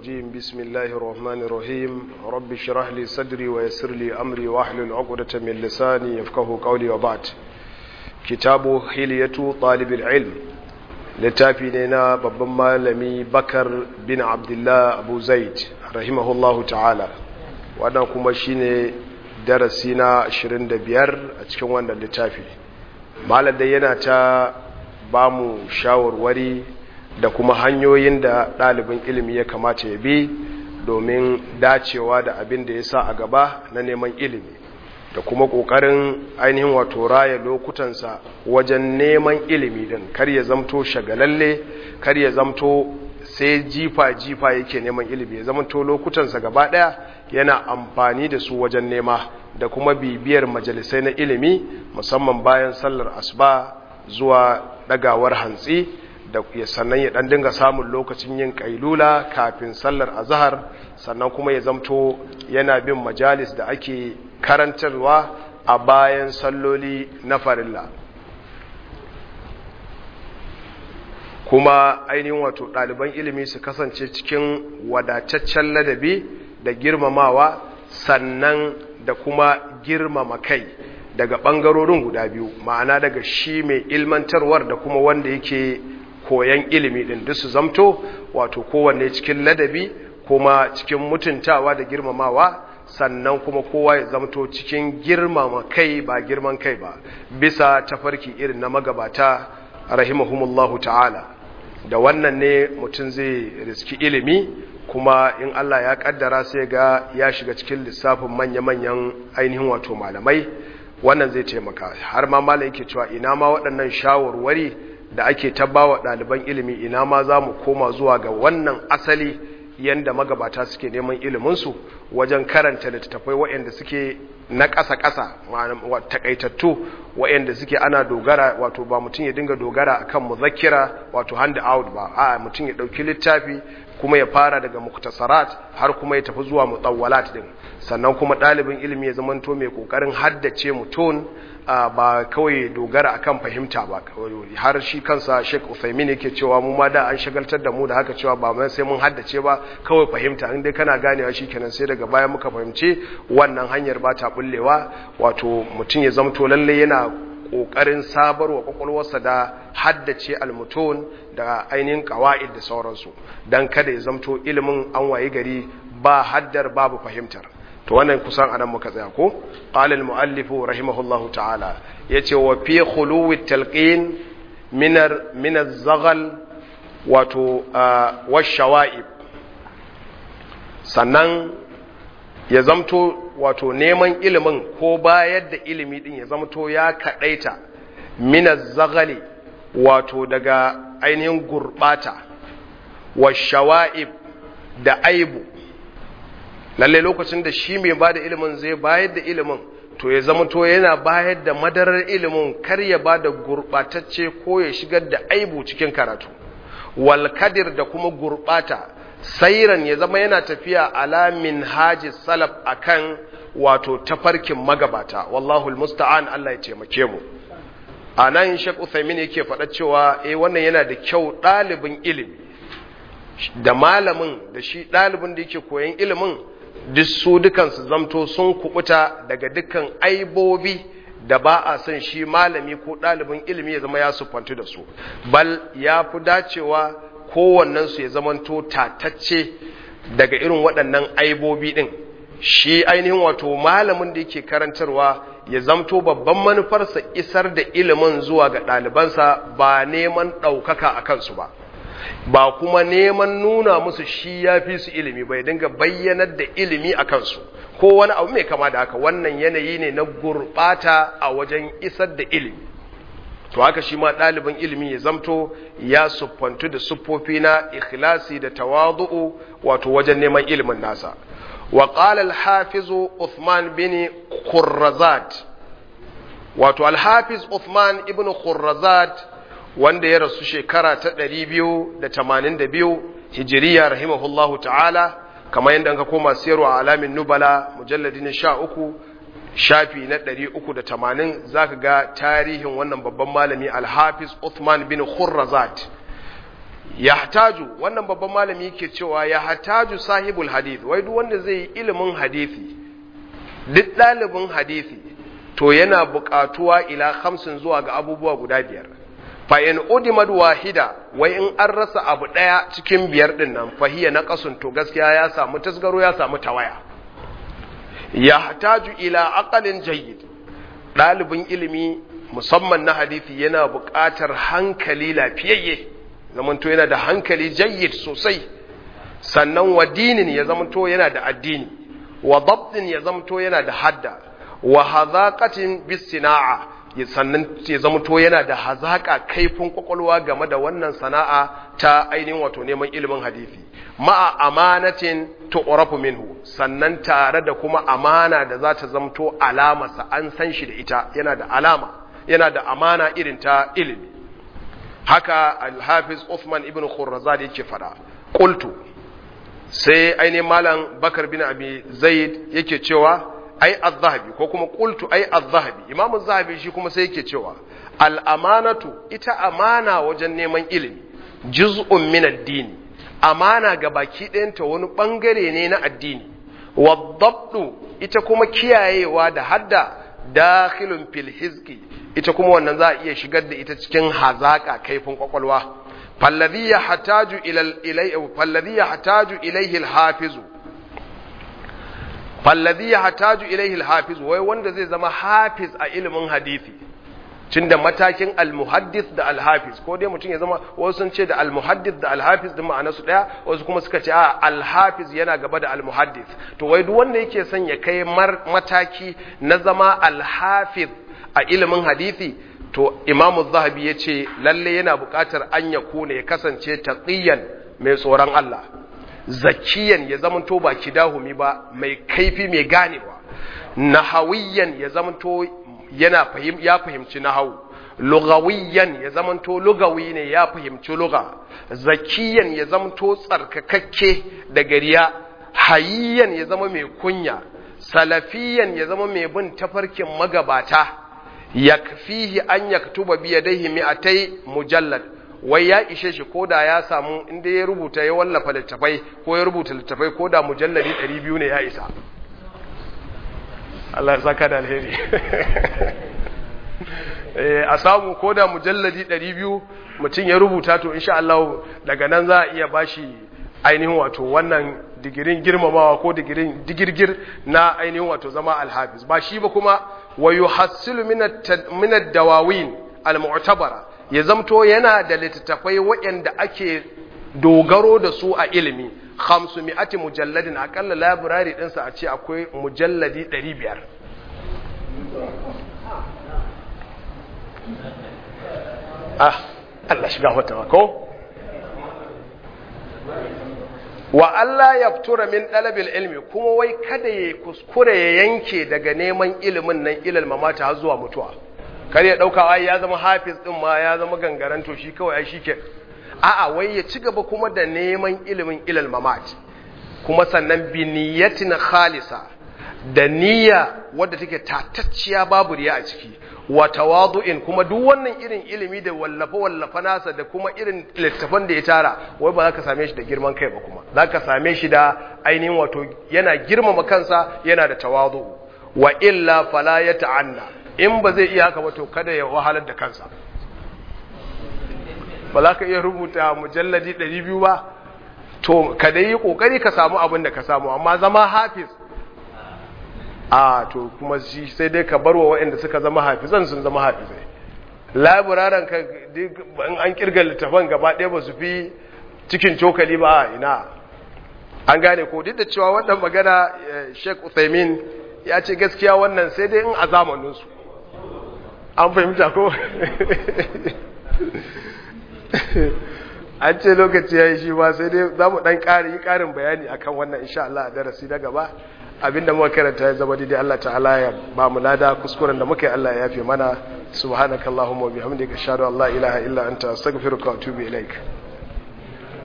الرجيم بسم الله الرحمن الرحيم رب اشرح لي صدري ويسر لي أمري واحلل عقدة من لساني يفقه قولي وبعد كتاب حلية طالب العلم littafi ne na babban malami bakar bin abdullah abu zaid rahimahullahu ta'ala wannan kuma shine darasi na 25 a cikin wannan littafi malam dai yana ta ba mu shawarwari da kuma hanyoyin da ɗalibin ilimi ya kamata ya bi domin dacewa da abin da ya sa a gaba na neman ilimi da kuma ƙoƙarin ainihin wato raya lokutansa wajen neman ilimi din kar ya zamto shagalalle kar ya zamto sai jifa-jifa yake neman ilimi ya zamto lokutansa gaba ɗaya yana amfani da su wajen nema da kuma bibiyar majalisai na ilimi musamman bayan sallar asuba zuwa ɗagawar hantsi da ya sannan ya ɗan dinga samun lokacin yin ƙailula kafin sallar azahar sannan kuma ya zamto yana bin majalis da ake karantarwa a bayan salloli na farilla kuma ainihin wato ɗaliban ilimi su kasance cikin wadataccen ladabi da girmamawa sannan da kuma girmama kai daga ɓangarorin guda biyu ma'ana daga shi mai ilmantarwar da kuma wanda yake koyan ilimi ɗin duk su zamto wato kowanne cikin ladabi kuma cikin mutuntawa da girmamawa sannan kuma kowa ya zamto cikin girmama kai ba girman kai ba bisa tafarki irin na magabata rahimahumullahu ta'ala da wannan ne mutum zai riski ilimi kuma in Allah ya kaddara sai ga ya shiga cikin lissafin manya-manyan ainihin wato malamai wannan zai taimaka har ma malai yake cewa ina ma waɗannan shawarwari da ake tabbawa ɗaliban ilimi ina ma za mu koma zuwa ga wannan asali yanda magabata suke neman iliminsu wajen karanta littattafai waɗanda suke na ƙasa-ƙasa takaitattu waɗanda suke ana dogara wato ba mutum ya dinga dogara akan muzakkira wato hand out ba a mutum ya ɗauki littafi kuma ya fara daga muktasarat har kuma ya tafi zuwa mutawwalat din sannan kuma ɗalibin ilimi ya zamanto mai ƙoƙarin haddace mutum ba kawai dogara akan fahimta ba har shi kansa Sheikh Uthaymeen yake cewa mu ma da an shagaltar da mu da haka cewa ba mai sai mun haddace ba kawai fahimta in dai kana ganewa shikenan sai daga baya muka fahimci wannan hanyar ba ta bullewa wato mutum ya zamto lalle yana kokarin sabarwa kwakwalwarsa da haddace almutun da ainihin qawaid da sauransu dan kada ya zamto ilimin an wayi gari ba haddar babu fahimtar to wannan kusan anan muka tsaya ko qala al-muallif rahimahullahu ta'ala yace wa fi khuluwi talqin min min az-zaghal wato wash-shawa'ib sannan ya zamto wato neman ilimin ko bayar da ilimi din ya zamto ya kadaita min az-zaghali wato daga ainihin gurbata wash-shawa'ib da aibu lalle lokacin da shi mai ba da ilimin zai bayar da ilimin to ya zama to yana bayar da madarar ilimin kar ya ba da gurɓatacce ko ya shigar da aibu cikin karatu walkadir da kuma gurɓata sairan ya zama yana tafiya ala min haji salaf akan wato tafarkin magabata wallahu musta'an Allah ya taimake mu a nan Sheikh Uthaymeen yake faɗa cewa eh wannan yana da kyau ɗalibin ilimi da malamin da shi ɗalibin da yake koyan ilimin duk su dukansu zamto sun kubuta daga dukkan aibobi da ba a son shi malami ko ɗalibin ilimi ya zama ya sufantu da su bal ya fi dacewa kowannensu ya zamanto tatacce daga irin waɗannan aibobi ɗin shi ainihin wato malamin da yake karantarwa ya zamto babban manufarsa isar da ilimin zuwa ga ɗalibansa ba neman ɗaukaka a kansu ba ba kuma neman nuna musu shi ya fi su ilimi bai dinga bayyanar da ilimi a kansu ko wani abu mai kama da haka wannan yanayi ne na gurɓata a wajen isar da ilimi to haka shi ma ɗalibin ilimi ya zamto ya siffantu da siffofi na ikhlasi da tawadu'u wato wajen neman ilimin nasa wa qala al-hafiz Uthman bin Khurrazat wato al-hafiz Uthman ibn Khurrazat wanda ya rasu shekara ta 282 hijiriya rahimahullahu ta'ala kamar yadda ka koma siyarwa alamin nubala mujalladi na sha uku shafi na 380 zaka ga tarihin wannan babban malami alhafiz Uthman bin Khurrazat yahtaju wannan babban malami yake cewa yahtaju sahibul hadith wai duk wanda zai yi ilimin hadisi duk ɗalibin hadisi to yana buƙatuwa ila hamsin zuwa ga abubuwa guda biyar fa in udimad wahida wai in an rasa abu ɗaya cikin biyar din nan fahiya na kasun to gaskiya ya samu tasgaro ya samu tawaya yahtaju ila aqalin jayyid ɗalibin ilimi musamman na hadisi yana buƙatar hankali lafiyayye zamanto yana da hankali jayyid sosai sannan wa dinin ya zamanto yana da addini wa dabtin ya zamanto yana da hadda wa hazaqatin bis sina'a sannan ya zamanto yana da hazaka kaifin kwakwalwa game da wannan sana'a ta ainihin wato neman ilimin hadisi ma'a amanatin tu'rafu minhu sannan tare da kuma amana da za ta zamto alamarsa an san shi da ita yana da alama yana da amana irin ta ilimi haka al-hafiz Uthman ibn Khurrazad yake fada qultu sai ainihin malam Bakar bin Abi Zaid yake cewa ai az-zahabi ko kuma qultu ai az-zahabi imam az-zahabi shi kuma sai yake cewa al-amanatu ita amana wajen neman ilimi juz'un min ad-din amana ga baki ɗayanta wani bangare ne na addini wadabdu ita kuma kiyayewa da hadda dakhilun fil hizqi ita kuma wannan za a iya shigar da ita cikin hazaka kaifin kwakwalwa falladhi yahtaju ila ilay falladhi yahtaju ilayhi al-hafizu falladhi yahtaju ilayhi al-hafiz wai wanda zai zama hafiz a ilimin hadisi tunda matakin al-muhaddis da al-hafiz ko dai mutum ya zama wasu sun ce da al-muhaddis da al-hafiz din ma'ana su daya wasu kuma suka ce a al-hafiz yana gaba da al-muhaddis to wai duk wanda yake son ya kai mataki na zama al-hafiz a ilimin hadisi to imamu zahabi ya ce lalle yana buƙatar an ya kone ya kasance taqiyan mai tsoron Allah zakiyan ya zamanto ba kidahumi ba mai kaifi mai ganewa nahawiyan ya zamanto yana fahim ya fahimci nahawu lugawiyan ya zamanto lugawi ne ya fahimci luga zakiyan ya zamanto tsarkakakke da gariya hayiyan ya zama mai kunya salafiyan ya zama mai bin tafarkin magabata yakfihi an yaktuba bi yadayhi mi'atai mujallad wai ya ishe shi ko da ya samu inda ya rubuta ya wallafa littafai ko ya rubuta littafai ko da mujalladi 200 ne ya isa Allah ya saka da alheri a samu ko da mujalladi 200 mutum ya rubuta to insha Allah daga nan za a iya bashi ainihin wato wannan digirin girmamawa ko digirin digirgir na ainihin wato zama alhafiz ba shi ba kuma wa yuhassilu min ad-dawawin al-mu'tabara ya zamto yana da littattafai waɗanda ake dogaro da su a ilimi hamsu mi'ati mujalladin akalla labirari ɗinsa a ce akwai mujalladi ɗari biyar ah Allah shiga wata ko wa Allah ya fitura min ɗalabil ilmi kuma wai kada ya kuskure ya yanke daga neman ilimin nan ilal mamata har zuwa mutuwa kar ya ɗauka ai ya zama hafiz ɗin ma ya zama gangaren to shi kawai ai shike a'a wai ya ci gaba kuma da neman ilimin ilal mamat kuma sannan bi niyyatin khalisa da niyya wadda take tatacciya babu riya a ciki wa tawadu'in kuma duk wannan irin ilimi da wallafa wallafa nasa da kuma irin littafan da ya tara wai ba za ka same shi da girman kai ba kuma za ka same shi da ainihin wato yana girmama kansa yana da tawadu wa illa fala ya ta'anna in ba zai iya haka ba to kada ya wahalar da kansa ba za ka iya rubuta mujalladi 200 ba to ka dai yi kokari ka samu abin da ka samu amma zama hafiz a to kuma shi sai dai ka barwa waɗanda suka zama hafizan sun zama hafizai laburaran ka in an kirga littafan gaba ɗaya ba su fi cikin cokali ba ina an gane ko duk da cewa wannan magana Sheikh Uthaymin ya ce gaskiya wannan sai dai in a zamaninsu an fahimta ko an ce lokaci ya yi shi ba sai dai za mu ɗan ƙari yi ƙarin bayani akan wannan insha Allah a darasi na gaba abinda muka karanta ya zama daidai Allah ta'ala ya ba mu lada kuskuren da muka yi Allah ya yafe mana subhanakallahumma wa bihamdika ashhadu an la ilaha illa anta astaghfiruka wa atubu ilaik